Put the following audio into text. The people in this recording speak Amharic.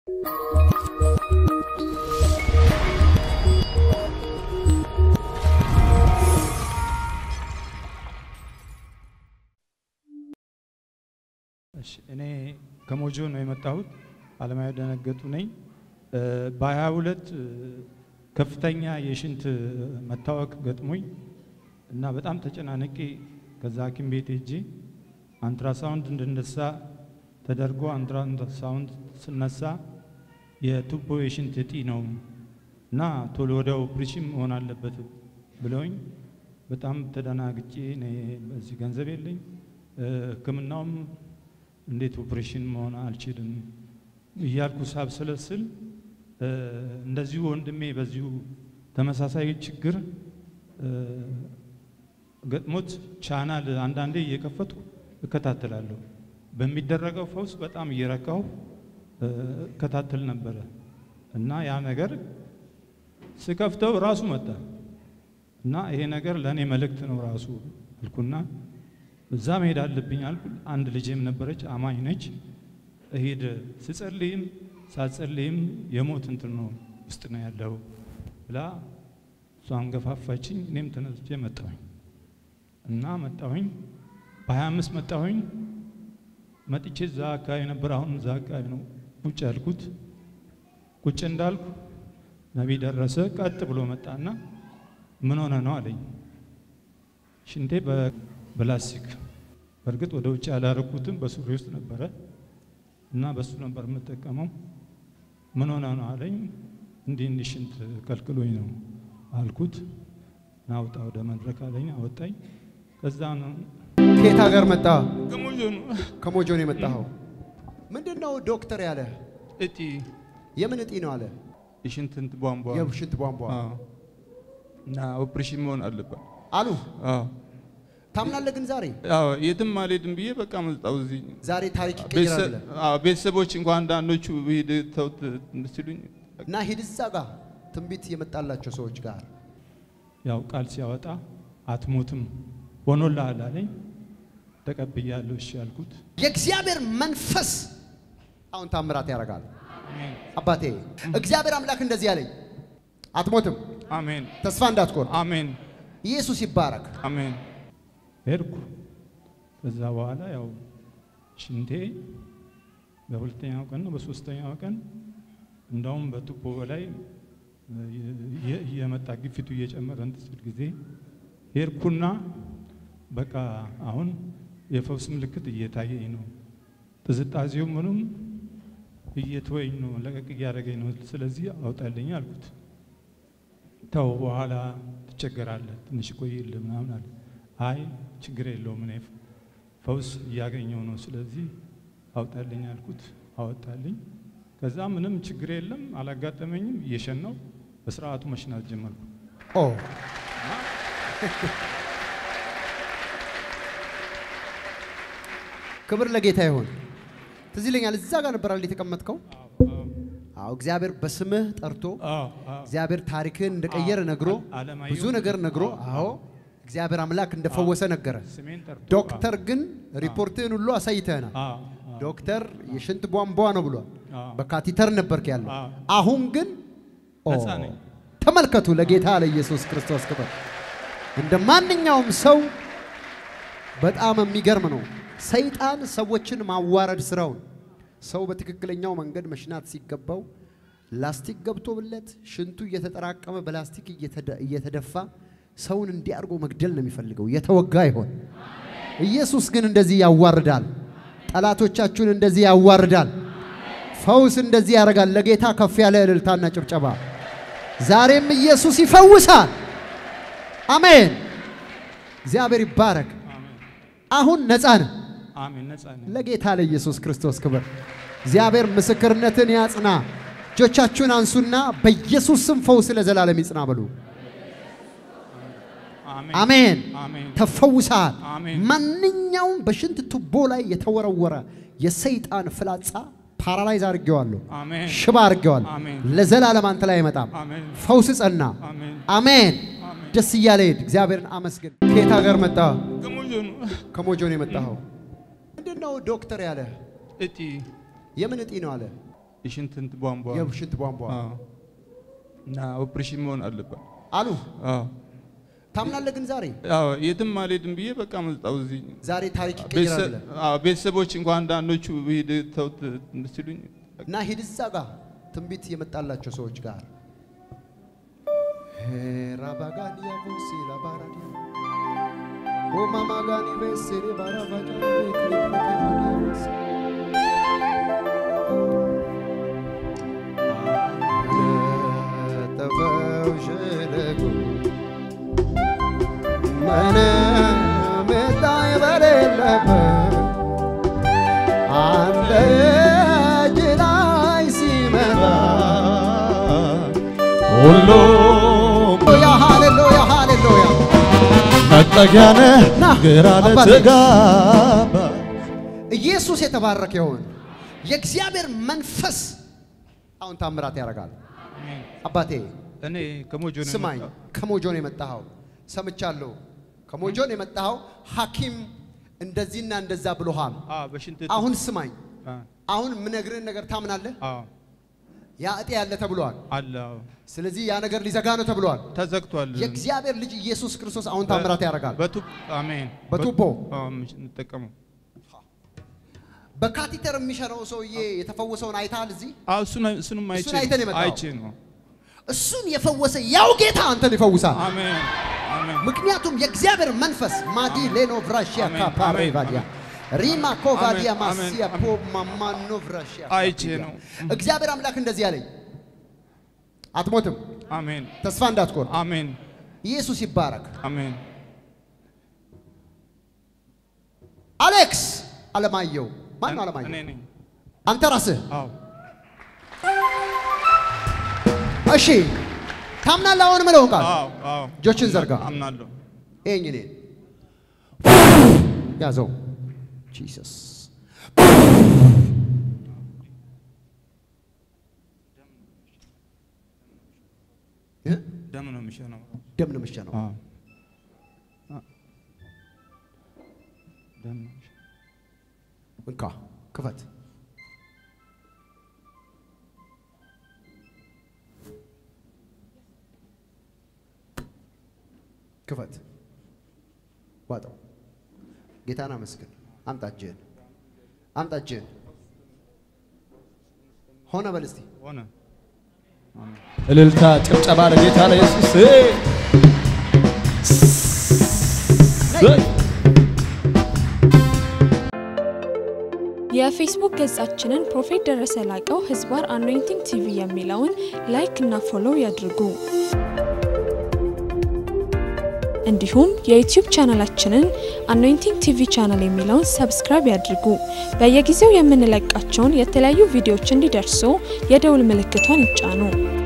እሺ እኔ ከሞጆ ነው የመጣሁት። አለማዊ ደነገጡ ነኝ። በሀያ ሁለት ከፍተኛ የሽንት መታወክ ገጥሞኝ እና በጣም ተጨናንቄ ከዛ ሐኪም ቤት ሄጄ አንትራሳውንድ እንድነሳ ተደርጎ አንትራሳውንድ ስነሳ የቱቦ የሽንት እጢ ነው እና ቶሎ ወደ ኦፕሬሽን መሆን አለበት ብለውኝ በጣም ተደናግጬ እኔ በዚህ ገንዘብ የለኝ ሕክምናውም እንዴት ኦፕሬሽን መሆን አልችልም እያልኩ ሳብሰለስል እንደዚሁ ወንድሜ በዚሁ ተመሳሳይ ችግር ገጥሞት ቻናል አንዳንዴ እየከፈቱ እከታተላለሁ። በሚደረገው ፈውስ በጣም እየረካሁ እከታተል ነበረ እና ያ ነገር ስከፍተው ራሱ መጣ እና ይሄ ነገር ለእኔ መልእክት ነው ራሱ አልኩና እዛ መሄድ አለብኝ አልኩ። አንድ ልጄም ነበረች አማኝ ነች። እሄድ ስጸልይም ሳጸልይም የሞት እንትን ነው ውስጥ ነው ያለው ብላ እሷን ገፋፋችኝ። እኔም ተነስቼ መጣሁኝ እና መጣሁኝ በሀያ አምስት መጣሁኝ። መጥቼ እዛ አካባቢ ነበር። አሁን እዛ አካባቢ ነው ቁጭ ያልኩት። ቁጭ እንዳልኩ ነቢይ ደረሰ ቀጥ ብሎ መጣና ምን ሆነ ነው አለኝ። ሽንቴ በፕላስቲክ በእርግጥ ወደ ውጭ ያላረኩትም በሱሪ ውስጥ ነበረ እና በሱ ነበር የምጠቀመው። ምን ሆነ ነው አለኝ። እንዲህ እንዲህ ሽንት ከልክሎኝ ነው አልኩት። ናውጣ ወደ መድረክ አለኝ። አወጣኝ። ከዛ ነው ከየት ሀገር መጣ? ከሞጆ ነው ከሞጆ ነው የመጣኸው። ምንድን ነው ዶክተር ያለ? እጢ የምን እጢ ነው አለ? የሽንት እንትን ቧንቧ የሽንት ቧንቧ አዎ። እና ኦፕሬሽን መሆን አለበት አሉ። አዎ። ታምናለህ? ግን ዛሬ አዎ የትም አልሄድም ብዬ በቃ መጣሁ እዚህ። ዛሬ ታሪክ ይቀየራል ቤተሰብ- ብለህ አዎ፣ ቤተሰቦች እንኳን አንዳንዶቹ ሂድ ተውት ሲሉኝ እና ሂድ እዛ ጋር ትንቢት የመጣላቸው ሰዎች ጋር ያው ቃል ሲያወጣ አትሞትም ሆኖልሃል አለኝ። ተቀብያለሁ እሺ ያልኩት። የእግዚአብሔር መንፈስ አሁን ታምራት ያደርጋል። አባቴ እግዚአብሔር አምላክ እንደዚህ ያለኝ አትሞትም፣ አሜን ተስፋ እንዳትቆርጥ። አሜን ኢየሱስ ይባረክ። አሜን። ሄድኩ። ከዛ በኋላ ያው ሽንቴ በሁለተኛው ቀን ነው በሶስተኛው ቀን እንዳውም በቱቦ በላይ እየ- እየመጣ ግፊቱ እየጨመረ እንትን ሲል ጊዜ ሄድኩና በቃ አሁን የፈውስ ምልክት እየታየኝ ነው። ጥዝጣዜው ምኑም እየተወኝ ነው፣ ለቀቅ እያደረገኝ ነው። ስለዚህ አውጣልኝ አልኩት። ተው በኋላ ትቸገራለህ፣ ትንሽ ቆይልህ ምናምን አለ። አይ ችግር የለውም እኔ ፈውስ እያገኘው ነው፣ ስለዚህ አውጣልኝ አልኩት። አወጣልኝ። ከዛ ምንም ችግር የለም አላጋጠመኝም። እየሸናው በስርዓቱ መሽናት ጀመርኩ። ኦ ክብር ለጌታ ይሁን። ትዝ ይለኛል እዛ ጋር ነበር አይደል የተቀመጥከው? አዎ እግዚአብሔር በስምህ ጠርቶ አዎ፣ አዎ። እግዚአብሔር ታሪክን እንደቀየረ ነግሮ አለማየሁ ብዙ ነገር ነግሮ አዎ እግዚአብሔር አምላክ እንደፈወሰ ነገረ። ስሜን ጠርቶ ዶክተር ግን ሪፖርትህን ሁሉ አሳይተናል። አዎ፣ አዎ፣ ዶክተር የሽንት ቧንቧ ነው ብሏል። አዎ። በካቲተር ነበርክ ያለው። አዎ። አሁን ግን ኦ፣ ነፃ ነኝ። ተመልከቱ፣ ለጌታ ለኢየሱስ ክርስቶስ ክብር። እንደ ማንኛውም ሰው በጣም የሚገርም ነው። ሰይጣን ሰዎችን ማዋረድ ስራውን ሰው በትክክለኛው መንገድ መሽናት ሲገባው ላስቲክ ገብቶብለት ሽንቱ እየተጠራቀመ በላስቲክ እየተደ- እየተደፋ ሰውን እንዲያርጎ መግደል ነው የሚፈልገው። የተወጋ ይሆን። ኢየሱስ ግን እንደዚህ ያዋርዳል። ጠላቶቻችሁን እንደዚህ ያዋርዳል። ፈውስ እንደዚህ ያደርጋል። ለጌታ ከፍ ያለ እልልታና ጭብጨባ። ዛሬም ኢየሱስ ይፈውሳል። አሜን። እግዚአብሔር ይባረክ። አሜን፣ አሁን ነፃ ነህ። አሜን። ነፃ ነኝ። ለጌታ ለኢየሱስ ክርስቶስ ክብር። እግዚአብሔር ምስክርነትን ያጽና። እጆቻችሁን አንሱና በኢየሱስ ስም ፈውስ ለዘላለም ይጽና በሉ። አሜን፣ አሜን። አሜን፣ ተፈውሰሃል። አሜን። ማንኛውም በሽንት ቱቦ ላይ የተወረወረ የሰይጣን ፍላጻ ፓራላይዝ አድርጌዋለሁ፣ አሜን፣ ሽባ አድርጌዋለሁ። አሜን። ለዘላለም አንተ ላይ አይመጣም። አሜን፣ ፈውስ ጸና። አሜን። አሜን። አሜን። ደስ እያለ ሄድ። እግዚአብሔርን አመስግን። ከየት ሀገር መጣ? ከሞጆ ነው ከሞጆ ነው የመጣኸው። ምንድን ነው ዶክተር ያለ? እጢ የምን እጢ ነው አለ? የሽንት እንትን ቧንቧ የሽንት ቧንቧ አዎ። እና ኦፕሬሽን መሆን አለበት። አሉ። አዎ ታምናለህ? ግን ዛሬ አዎ የትም አልሄድም ብዬ በቃ መጣሁ እዚህ። ዛሬ ታሪክ ይቀየራል ቤተሰብ- ብለህ አዎ፣ ቤተሰቦች እንኳን አንዳንዶቹ ሂድ ተውት ሲሉኝ እና ሂድ እዛ ጋር ትንቢት የመጣላቸው ሰዎች ጋር ራባጋዲያ ቦሲ ላባራዲያ ኦማማጋኒ ቤሴሬ ባራባጃ ተፈው ሸለጎ ምንም ጣይ በሌለበት አንተ እጅ ላይ ሲመጣ ሁሉም ሃሌሉያ ሃሌሉያ ሃሌሉያ መጠጊያ ነህ ና፣ ግራ አባቴ። ለተጋባ ኢየሱስ የተባረከ ይሁን። የእግዚአብሔር መንፈስ አሁን ታምራት ያደርጋል። አባቴ እኔ ከሞጆ ነው ስማኝ፣ የመጣሁት። ከሞጆ ነው የመጣኸው። ሰምቻለሁ። ከሞጆ ነው የመጣኸው። ሐኪም እንደዚህና እንደዛ ብሎሃል። አዎ በሽንት አሁን ስማኝ፣ አ- አሁን ምነግርህን ነገር ታምናለህ? አዎ ያ እጤ ያለ ተብሏል። አለ አዎ ስለዚህ ያ ነገር ሊዘጋ ነው ተብሏል። ተዘግቷል። የእግዚአብሔር ልጅ ኢየሱስ ክርስቶስ አሁን ታምራት ያደርጋል። በቱብ አሜን። በቱቦ? አዎ እንጠቀመው። በካቲተር የሚሸረው ሰውዬ የተፈወሰውን አይተሃል? እዚህ አዎ እሱን እሱንም አይቼ እሱን አይተህ ነው የመጣኸው? አይቼ ነው። እሱን የፈወሰ ያው ጌታ አንተን ይፈውሳል። አሜን አሜን ምክንያቱም የእግዚአብሔር መንፈስ ማዲ ሌኖ ቭራሺያ አሜን፣ ካፓሬ አሜን፣ ቫዲያ ሪማ ኮቫዲያ አሜን፣ አሜን፣ ማሲያ አሜን። ፖ ማማኖ ቭራሺያ አይቼ ነው። እግዚአብሔር አምላክ እንደዚህ አለኝ፣ አትሞትም፣ አሜን ተስፋ እንዳትቆርጥ። አሜን ኢየሱስ ይባረክ። አሜን አሌክስ አለማየሁ ማን ነው እኔ አለማየሁ? ነኝ። አንተ ራስህ አዎ እሺ፣ ታምናለህ? አሁን ምለውን ቃል አዎ አዎ እጆችን ዘርጋ። አምናለሁ። ይሄኝ እኔ ያዘው ጂሰስ እ? ደም ነው የሚሸነው። ደም ነው የምትሸነው። አዎ አ- ደም ነው የሚሸነው። እንካ ክፈት። ክፈት። ዋጠው። ጌታን አመስግን። አምጣ እጅህን፣ አምጣ እጅህን። ሆነ በል እስቲ ሆነ። አሜን። እልልታ ጭብጨባ ለጌታ ለኢየሱስ የፌስቡክ ገጻችንን ፕሮፌት ደረሰ ላቀው ህዝባር አኖይንቲንግ ቲቪ የሚለውን ላይክ እና ፎሎው ያድርጉ። እንዲሁም የዩቲዩብ ቻናላችንን አኖይንቲንግ ቲቪ ቻናል የሚለውን ሰብስክራይብ ያድርጉ። በየጊዜው የምንለቃቸውን የተለያዩ ቪዲዮዎች እንዲደርሱ የደውል ምልክቷን ይጫኑ።